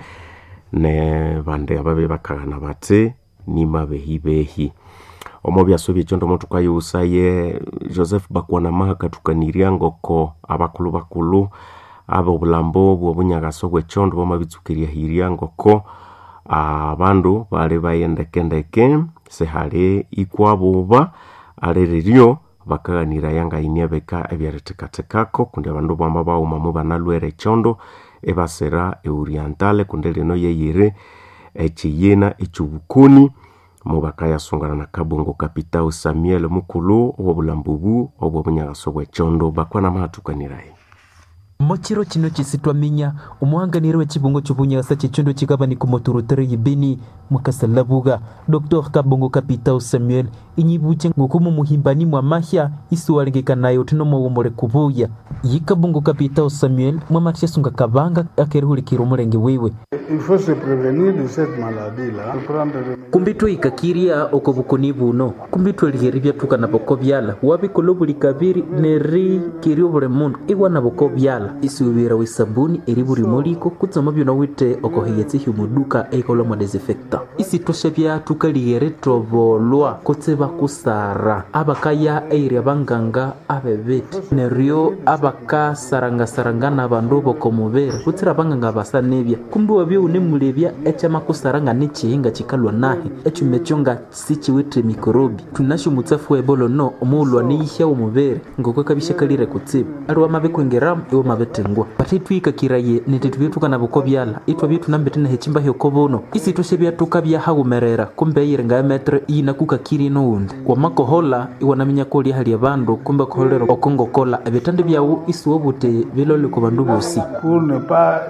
ne bande ababe bakaghana bati nima behi behi omo byaso byekyo ndomo tukayusaye joseph bakwanama hakatukanirya ngoko abakulu bakulu aba obulambo bwobunyagaso bwekyondo bamabitsukirya hirya ngoko abandu bali bayendekendeke sihali ikwabuba aliriryo bakaghanira yangainia beka ebyarithekathekako kundi abandu bamba bawumamu banalwere ekyondo ebasira eorientale kundi lino yeyiri ekiyina ekyobukoni mubakayasungana na kabungo kapitao samuel mukulu owobulambubu obwobunyagaso bwekyondo bakwana mahatukaniraye mochiro chino chisi twaminya omuhanganire w'ekibungo cy'obunyasa kyekyondo kigabani ku moturutere yibini mukasalabuga dr kabongo kapitao samuel inyibuche ngokumu muhimbani mwa mahya isuwalengekanayo tino mowomole kubuya yi kabongo kapitao samuel mwamathyasunga kabanga akerihulikira omulenge wiwe Il faut se prévenir de cette maladie-là. Prendre des kumbi twikakirya oko bukoni buno kumbi tweliheri byathukana boko byala wabikola buli kabiri nerikirya obuli mundu iwana boko byala isuubira wisabuni eri buli moliko kutsoma byona wite oko hiyetsi hyumuduka eikola mwa desinfecta isitosha bya tukaliheri tobolwa kutse bakusara abakaya eirya banganga abebeti neryo abakasarangasarangana abandu boko mubere kutsira abanganga basa nebya kumbi wabyo unemulebya ekyamakusaranga nekihinga kikalwa nahe ekyuma ekyo nga sikiwithe mikorobi tunasyo mutsafu wa ebola no omuulwa niyihya omubere ngoko kabishakalire kutsibu ali wamabikwengeramu iwe mabitengwa pati twikakiraye nete tubyetukana buko byala itwa byetunambete na hechimba hyoko buno isitoshe byatuka byahawumerera kumbe eyirenga ya metre iyina kukakiri noundi wamakohola iwanaminya kolya hali abandu kumbe koholera okongokola ebitande byawu isuwo bute bilole ku bandu bosi pour ne pas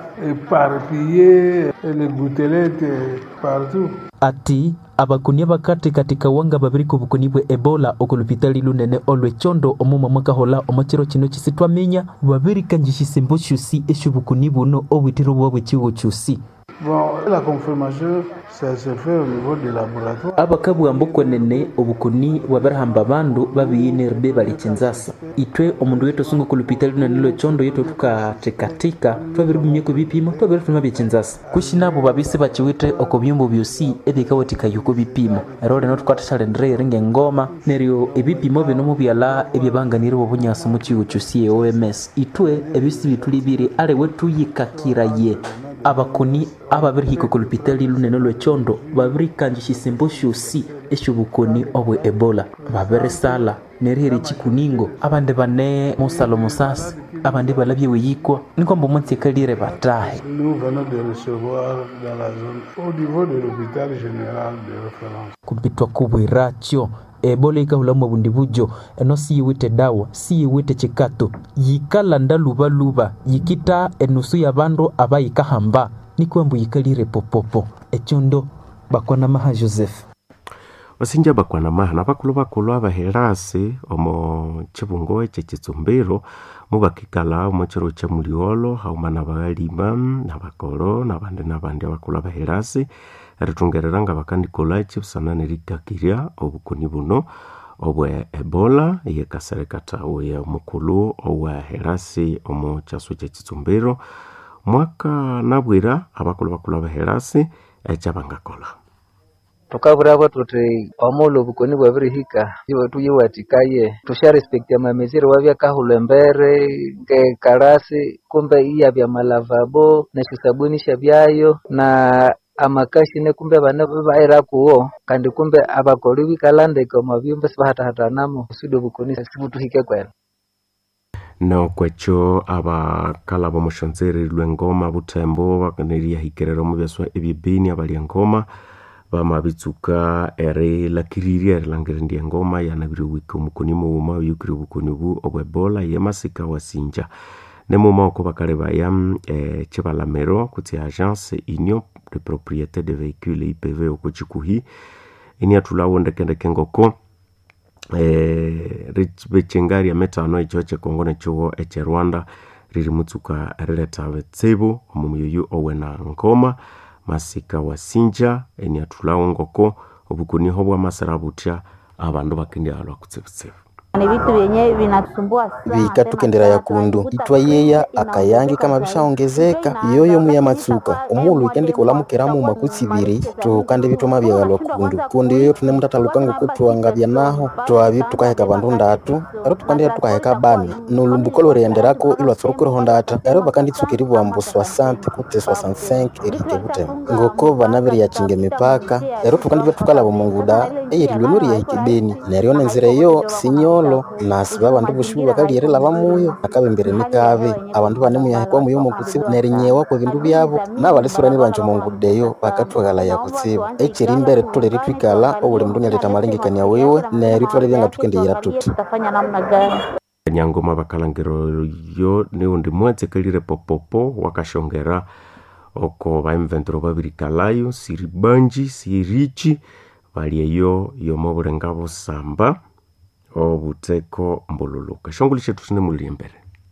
éparpiller les gouttelettes partout. ati abakuni abakati katika wanga babiri ku bukuni bwe ebola okulupitali lunene olwechondo omuma mwakahola omukiro kino kisi twaminya babirikanjishisimbo shusi esho bukuni buno obwitiro bwa bwekiwo kyusi Bon, la confirmation, ça se fait au niveau du laboratoire. abakabwamba okwenene obukuni bwabirihamba abandu babiyinirbe balikinzasa itwe omundu wetu osunga kulupitali lunene lwechondo yetu tukathekatheka twabiribumyeko bipimo twabirithuma byekinzasa kushinabo babisi bakiwithe oko byumba byosi ebikawathikaya oko bipimo ero lino tukathathalendera eri ngengoma neryo ebipimo bino mubyala ebyabanganire obunyasi mukiwo kyosi e oms itwe ebisi bitulibiri aliwe tuyikakiraye abakoni ababirihika oku lupitali lunene lwechondo babirikanjishisimbo syosi esyobukoni obwe ebola babirisala nerihera ekikuningo abandi bane musalo musasi abandi balabye weyikwa nikwamba omunsi ekalire batahe Nous venons de recevoir dans la zone, au niveau de l'hôpital général de référence. kumpitwa kubwirakyo ebola ikahulamu obundi bujo eno siyiwite dawa siyiwite chikato yikalanda lubaluba yikita enusu ya bandu abayikahamba nikwambu yikalire popopo ekyondo bakwana maha joseph basinja bakwana maha nabakulu bakulu abaherasi omo chibungo eche chitsumbiro mubakikala omo chiro cha muliolo hauma nabalima nabakolo nabandi nabandi abakulu abaherasi eritungerera nga bakandikola chibusana nerikakirya obukoni buno obwe ebola yekasere katawe omukulu oweherasi omu kyasu kyekitsumbiro mwaka nabwira abakulu bakulu abaherasi ekyabangakola tukavuravo tuti omulo obukoni bwabirihika iwe tuyiwatikaye tusharespektia mamezire wavyakahulwa embere ngekarasi kumbe iyavya malavabo neshisabuni shavyayo na amakashine kumbe vana vaira kuwo kandi kumbe avakoli vikalandeke omavyumba sivahatahatanamo kusudi obukoni sivutuhike kwena nokwecho abakala bomushonzeri lwengoma butembo bakaneriahikirira omu byaswa ebyebeni abalya engoma bamabitsuka erilakiriria erilangiriria engoma yanabire wika omukoni muwuma oyukire obukoni obu obwebola yemasika wasinja nemuma oko bakale baya eh, chibalamero kutsi agence union de propriété de véhicule ipv oko chikuhi iniathulawo ndekendeke ngoko eh, bechengaria metano echo chekongo nechiwo echerwanda riri mutsuka rileta betsibu omu muyoyu owena ngoma masika wasinja eniathulawo ngoko obukuniho bwamasira butya abandu bakendialwa kutsibutsibu ni vitu vyenye vinatusumbua vikatukendera yakundu itwayeya akayangi kama bishaongezeka yoyo muya matsuka omulu ikendika olamukiramu makutsiviri tukandi bitoma byagalwa kundu kundi yoyo tune mutataluka ngokutwangabya naho twabi tukaheka bandu ndatu ero tukandira tukaheka bani nolumbuko lorienderako ilwatsurukiriho ndata ero bakanditsukiri bwambu 60 kuti 65 erike butema ngoko bana biriyachinga emipaka ero tukandibya tukalaba munguda eyerilwe loriyahikibeni neryo nenzira eyo sinyolo nasi babandu boshibu bakalierela bamuyo akabembere mikabe abandu bane muyahekwa muyo mukutsibu nerinyewa kwa bindu byabo nabalisurani banje mungudeyo bakatwagalaya kutsibu echeri imbere tulere twikala obuli mundu nyaleta malengekania wiwe neryo twale byanga tukendeyera tuti tutafanya namna gani nyangoma bakalangiro yo niundi mwatsekelire popopo wakashongera oko baimventero babirikalayo siribanji sirichi balieyo yomo burenga busamba obuteko mbululuka shonguli shetu tine mulili embere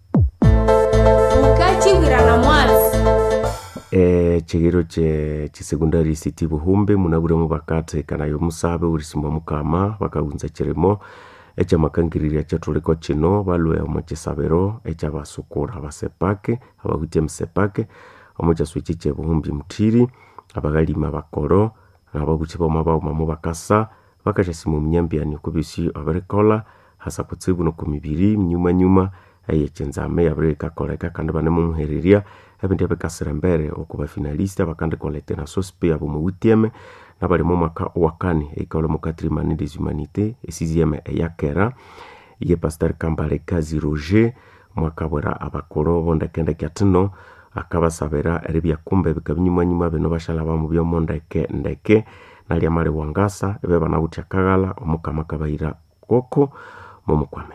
ukachibwirana mwazi e, chigiro che chisekundari city buhumbe munabulemu bakate kanayo musabe ulisimwa mukama bakagunza chirimo echamakangiriria chatuleko chino balwe omo chisabero echabasukura basepake abahutie msepake omo chaswichi chebuhumbi mutiri abagalima bakoro nababuchi boma baumamu bakasa bakashasimu munyambiani kubisi abarikola hasa kutsibu no kumibiri nyuma nyuma eyechenzame yabire ikakoleka kandi banemumuhereria ebindi ebikasira mbere okuba finalista bakandi kolete na sospe abo muwitieme nabali mu mwaka wakani eikaole mu quatrième des humanités esixième eyakera ye pasteur kambale kazi roger mwaka bwera abakolo bondekende kyatino akabasabira eribya kumbe bikabinyumanyuma bino bashala bamu byomo ndeke ndeke nalya mali wangasa ebe banawutya kaghala omukama kabaira koko momukwame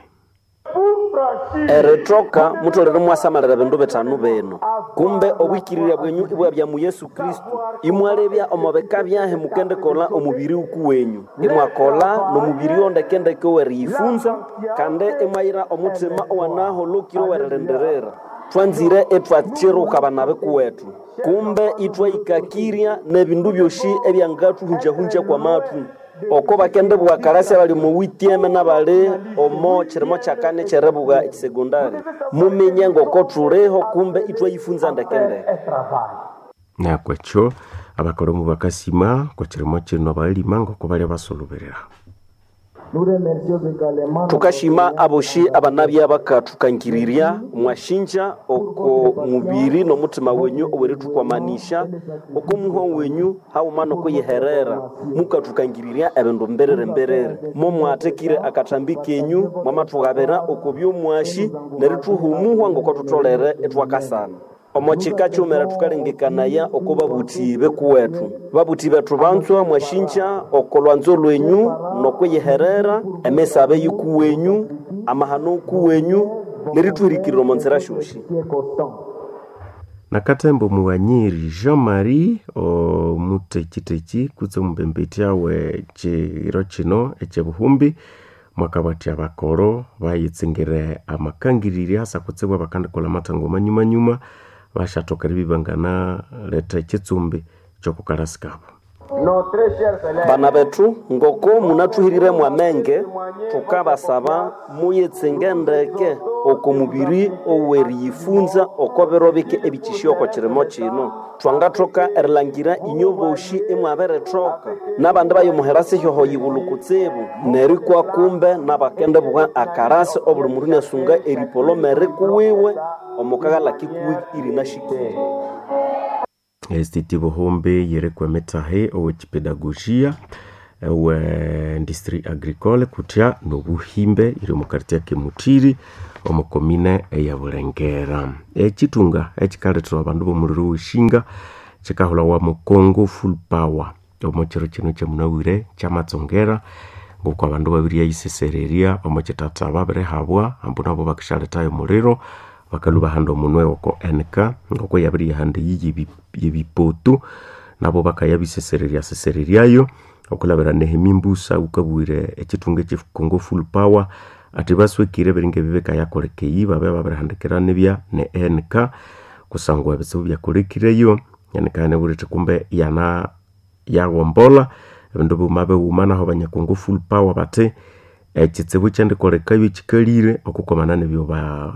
erithoka mutolere mwasamalira bindu bitano bino kumbe obwikirira bwenyu ibwabya mu yesu kristu imwalebya omubika byahe mukendekola omubiri uku wenyu imwakola nomubiri ondekendeke weriyifunza kandi imwayira omutima owanahulukire werilindirira twanzire etwathiruka bana bikuwetu kumbe itwaikakirya nebindu byoshi ebyangathuhunjahunja kwa mathu oko bakende bwakalasi bali muwitieme nabali omo chirimo chakane cherebuga ekisegondari mumenye ngoko tuliho kumbe itwayifunza ndekendeke nakwecho abakolomu bakasima kwa chirimo chino balima ngoko balya basuluberera tukashima aboshi abanabya bakathukangirirya mwashinja oko mubiri nomutima wenyu oweritukwamanisha oko muho wenyu hauma nokuyiherera mukathukangirirya ebindu mberere mberere momwathekire akatambi kenyu mwamathuhabira oko byomwashi nerithuhumuhwa ngoko thutolere etwakasana omo chika chomera thukalengekanaya oko babuthi bekuwethu babuthi bethu banzwa mwashinja oko lwanzo lwenyu nokweyiherera emesabe yikuwenyu amahano kuwenyu nerithuhirikirira omo nzira shoshi nakatembo muwanyiri jean marie omutechitechi kutse omumbembeti awe chiro chino echebuhumbi mwakabatya bakoro bayitsingire amakangiriri asa kutsebwa bakandikola matango manyumanyuma bashatokera bibangana leta ekitsumbi kyokukalasika abo bana betu ngoko munathuhirire mwamenge tukabasaba muyetsinge ndeke oko mubiri oweriyifunza oko biro bike ebikishi oko kirimo kino twangathoka erilangira inyo boshi imwabirithoka nabandi bayomuhera sihyoho yibulu kutsibu neri kwa kumbe nabakende bwa akarasi obuli mundu nasunga eripolomere kuwiwe omukagala kikuwi irinashikiri estiti buhumbi yerekwa metahe owechipedagogia we industrie agricole kutya nobuhimbe iri omukarti ya kimutiri omukomine eya bulengera echitunga echikaletera abandu bomuliro weshinga chikahulawa mu congo full power omuchiro kino kyamunawire kyamatsongera ngoku abandu babiri yayisesereria omuchitata babirihabwa ambu nabo bakishaletayo omuliro bakaluba handa omunwe oko enka ngoko yabiri yahanda iyi yebipoto nabo bakayabisesereria sesereriayo okulabira nehemi mbusa ukabwire echitunga echikongo full power ati baswekire biringe bibeka yakolekeyi babe babirihandikira nibya ne enka kusangwa ebitsibu byakolekireyo yanika nebulete kumbe yana yawombola ebindu buma biwuma naho banyakongo full power bati ekitsibu kyendikolekayo ekikalire okukomana nebyo ba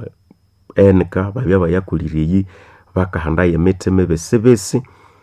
enka babya bayakolire eyi bakahandayo emiti mibisibisi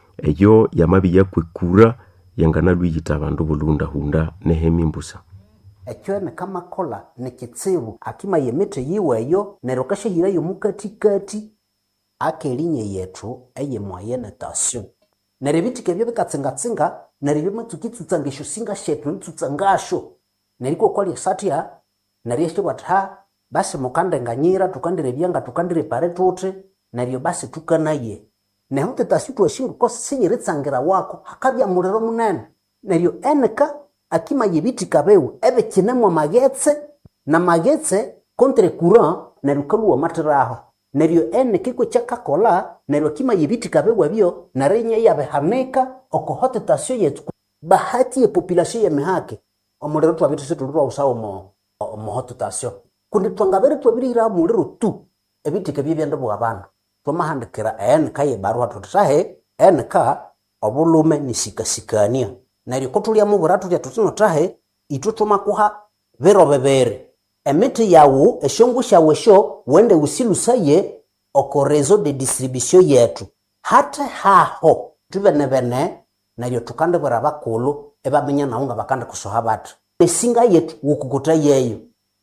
eyo yamabi yakwekura yanganalwiyita abandu bulundahunda nehemi mbusa ekyo nikamakola nikitsibu akimaya emiti yiweyo neryo kashahirayo mukatikati akelinya yethu eyemwaye netasyo neryo ebitika ebyo bikatsingatsinga neryo byomatsukitsutsa esyo singa shethu nitsutsa ngasho neryo ikokwalya satya neryo esyobwati ha basi mukandenganyira tukandirebya nga tukandirepare tuti neryo basi tukanaye neho tetasi twashinga ko sinyiritsangirira wako hakabya muliro munene neryo eneka akimaya ebitika biwe ebikinemwa magetse na magetse kontre courant neryo kaluwa matiraho neryo eneka ikwe kyakakola neryo akimaya ebitika biwe byo neryo inye yabihanika oko hotetasyo yethu bahati ye population yemihake omuliro twabithu situlirwa usawo mo omo hotetasyo kundi twangabere twabirira muliro tu ebitika byebyende bwa bandu twamahandikira enka yebarua tuti tahe enka obulume nisikasikania neryo kotulya tutya tutino tahe itwe twomakuha biro bibiri emiti yawu esyongu syawu esyo wende usilusaye oko reseau de distribution yetu hate haho tubenebene neryo tukandibwira bakulu ebaminya nawu nga bakandikusoha bati esinga yetu wukukuta yeyo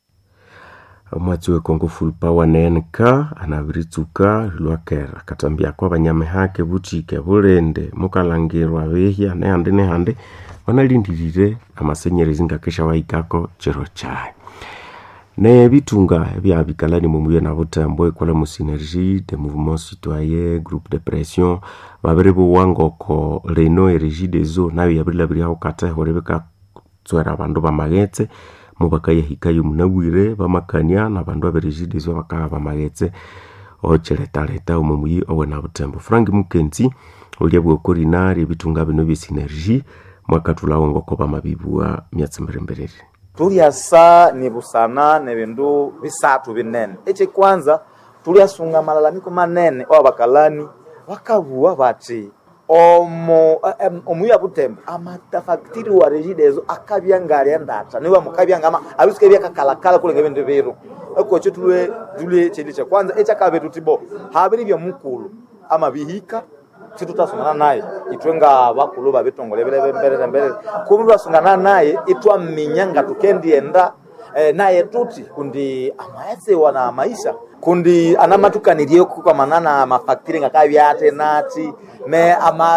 omwatsi we congo full power nk anabiritsuka lwakera katambiako abanyamihake butike bulende mukalangirwa behya nehandi nehandi banalindirire amasenyerezi ngakesha wahikako chiro chaye nebitunga ebyabikalani mumuye na butembo ekola mu synergie de mouvement citoyen groupe de pression babiri buwanga oko reno eregie des eaux nayo yabirilabiriaho katehore bikatswera abandu bamaghetse mubakayahikayo munabwire bamakania nabandu aberejidezo bakaba bamaghetse ochiletaleta omumuyi owena butembo frank mukenzi olya bwokorina lyebitunga bino byesynergie mwakathulawo ngoko bamabibua myatsi mirembereri tulyasa ni busana ne bindu bisatu binene ekikwanza tulyasunga malalamiko manene owa bakalani bakabua bati omo omuya butembo amatafakitiri wa regidezo akabya ngali endata niwe mukabya ngama abisuke byakakalakala kulenga bindu biru ekokyo tulwe tulwe chindi cha kwanza ekyakabe tutibo habiri bya mukulu ama bihika situtasungana naye itwe nga bakulu babitongole bile mbere mbere kubi twasungana naye itwaminya nga tukendienda eh, naye tuti kundi amayasewa na maisha kundi anamatukanirye kukamanana mafakitiri ngakabyate nati me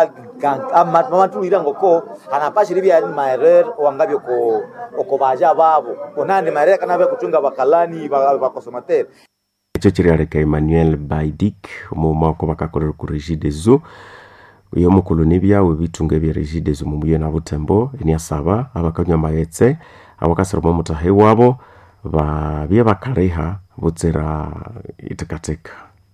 amatulira ngoko anapashiri bya maerere wangabyo ko oko baja babo onandi maerere kanabya kutunga bakalani bakosomatere ekyo kiryaleka emmanuel baidik omumako bakakorera ku regie des eaux uyo mukulu nibyawe bitunga ebya regie des eaux mumuye na butembo eniasaba abakanywa maghetse abakasiroma omutahi wabo babye bakaliha butsira itekatika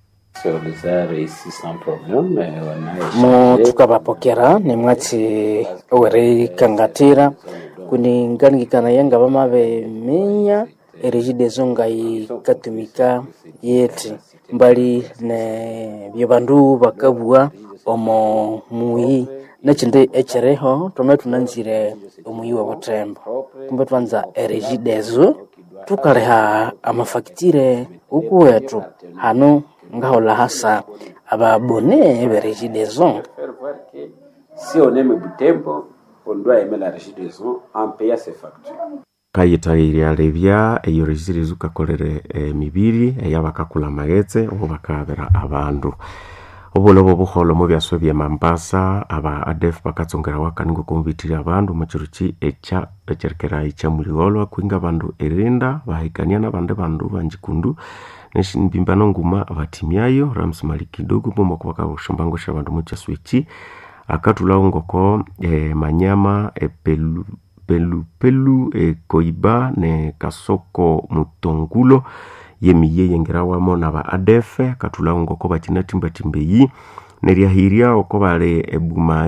mo tukabapokera nimwatsi owerikangatira kuningangikana yanga bamabeminya erigidezo ngayikatumika yeti mbali ne byo bandu bakabua omo muyi nechindi echereho twame tunanzire omuyi wa butembo kumbe twanza eregidezo tukaleha amafakitire uku wetu hano ngahola hasa ababone beregidezo Si on aime Butembo, on doit aimer la régie des eaux en payant ses factures. kayitagirya revya eyo registry zukakolere emibiri eyabakakula magetse obo bakabera abandu obulobo buholo mu byaswe bya mambasa aba adef bakatsongera wakaningo komubitiri abandu muchiruchi echa echerekera echa muliolo kwinga abandu erinda bahikania nabande bandu banjikundu neshinbimbano nguma abatimyayo rams malikidogo bomako bakabushombango abandu muchaswichi akatulawo ngoko e, manyama epelu pelu pelu e, koiba ne kasoko mutongulo yemiye yengerawamo na ba adefe akatulawo ngoko bachina timba timbeyi neryahiria oko bali ebuma